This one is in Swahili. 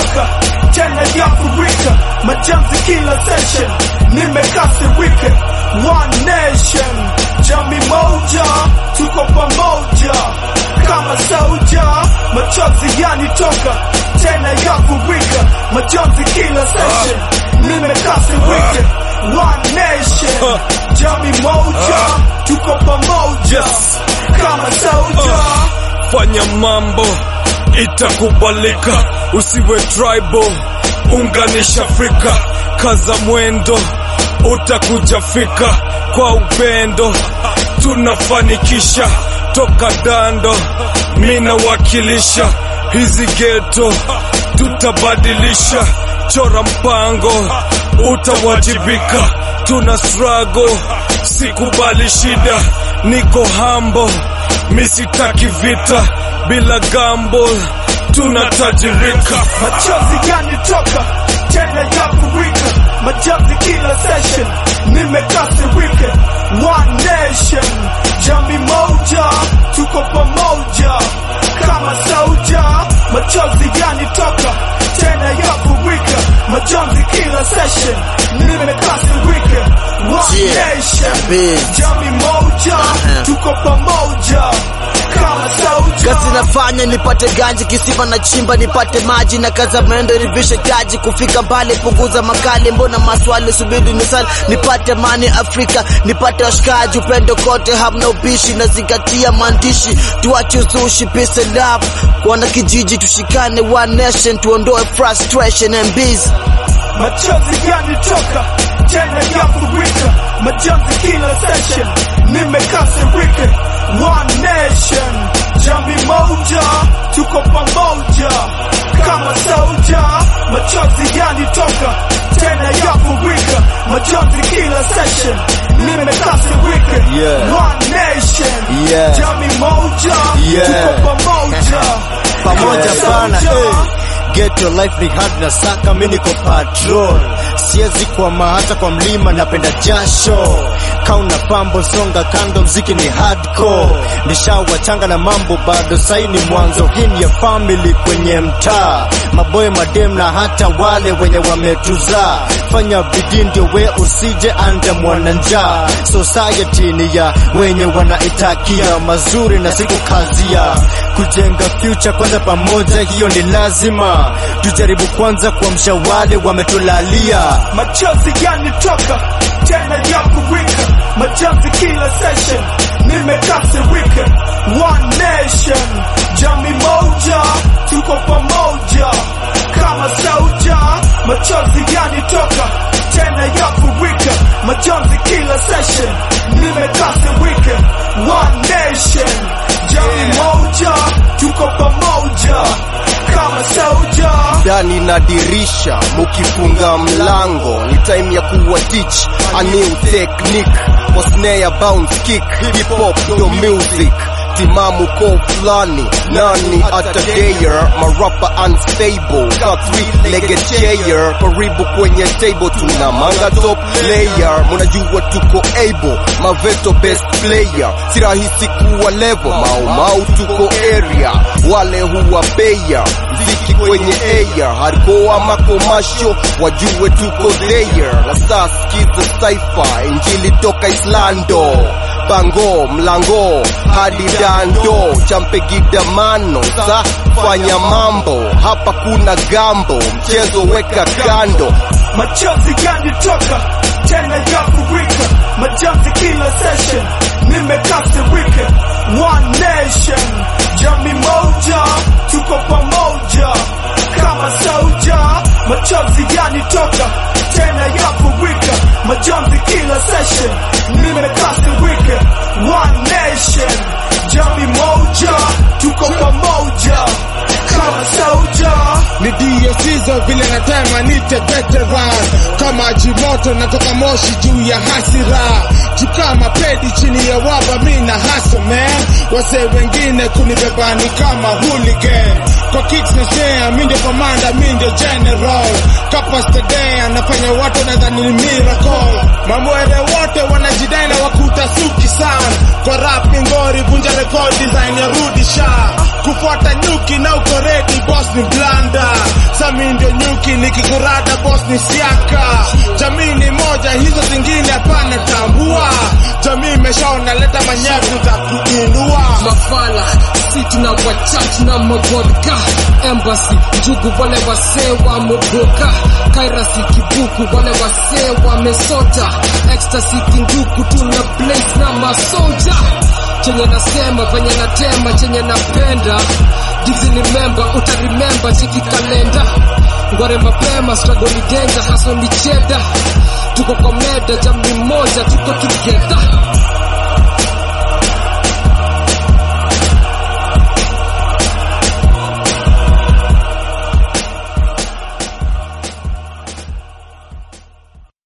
toka tena yafurika majanzi kila session nimekasirika one nation jamii moja tuko pamoja kama sauja machozi yanitoka tena yafurika majonzi kila session nimekasirika one nation jamii moja tuko pamoja kama sauja fanya mambo itakubalika, usiwe tribal, unganisha Afrika, kaza mwendo, utakuja fika kwa upendo, tunafanikisha toka dando, mina wakilisha hizi geto, tutabadilisha, chora mpango, utawajibika, tuna struggle, sikubali shida, niko humble misitaki vita bila gambo, tunatajirika. machozi yanitoka tena yafurika majonzi kila session nimekasirika one nation jamii moja tuko pamoja kama sauja machozi yanitoka tena yafurika majonzi kila session nimekasirika one Yeah, nation big. jamii moja tuko pamoja kama sauja kazi nafanya nipate ganji kisima na chimba nipate maji na kaza mendo nivishe taji kufika mbali punguza makali mbona maswali subiri nisali nipate mani Afrika nipate washikaji upendo kote hamna ubishi nazingatia maandishi tuache uzushi peace and love kuona kijiji tushikane one nation tuondoe frustration and bees machozi yanitoka tena yafurika majonzi kila session nimekasirika one nation jamii moja tuko pamoja kama sauja machozi yanitoka tena yafurika majonzi kila session nimekasirika Yeah. one nation Yeah. jamii moja Yeah. tuko pamoja pamoja Kama bana sauja. hey. Get your life ni hard na saka mimi niko patrol siwezi kwama hata kwa mlima napenda jasho kauna pambo songa kando mziki ni hardcore nishawachanga na mambo bado sai ni mwanzo hii ni ya family kwenye mtaa maboy madem na hata wale wenye wametuzaa fanya bidii ndio we usije anda mwana njaa society ni ya wenye wanaitakia mazuri na siku kazia kujenga future kwanza pamoja hiyo ni lazima tujaribu kwanza kuamsha wale wametulalia machozi yanitoka tena yafurika machozi kila session nimekasirika one nation jamii moja tuko pamoja kama sauja machozi yanitoka tena yafurika machozi kila session nimekasirika one nation jamii moja tuko pamoja kama sauja ndani na dirisha mukifunga mlango ni time ya kuwa teach a new technique for snare bounce kick hip hop ndo music timamu ko fulani nani atagayer marapa unstable ka three legged chair karibu kwenye table tuna manga top player munajua tuko able maveto best player si rahisi kuwa level mau mau tuko area wale huwa beya mziki kwenye air hardcore ama komasho wajue tuko there na saa skiza saifa injili toka islando bango mlango hadi dando champegidamano sa fanya mambo hapa kuna gambo mchezo weka kando machozi yanitoka tena yafurika majonzi kila session nimekasirika one nation jamii moja tuko pamoja kama sauja machozi yanitoka tena yafurika majonzi kila session nimekasirika one nation jamii moja tuko pamoja kama sauja ni dio sizo vile natema nite veteran kama jimoto natoka moshi juu ya hasira chukama pedi chini ya waba mina haso man wase wengine kunibebani kama hooligan kwa kicks na snare mi ndio komanda mi ndio general kapastedea nafanya watu nadhani ni miracle mamwere wote wanajidai na wakutasuki sana kwa rap ni ngori vunja record design ya rudi sha kufuata nyuki na uko ready boss ni blanda nami ndio nyuki nikikurada boss ni siaka jamii ni moja hizo zingine hapana tambua jamii imeshaona leta manyavu za kuinua mafala si tuna wachach na mavodka embassy njugu wale wasee wa mogoka kairasi kibuku wale wasee wamesota ecstasy kinduku tuna blaze na masoja chenye nasema venye natema chenye napenda dizi ni memba utarimemba cheki kalenda ngware mapema struggle ni danger hustle ni cheda tuko kwa meda jamii moja tuko together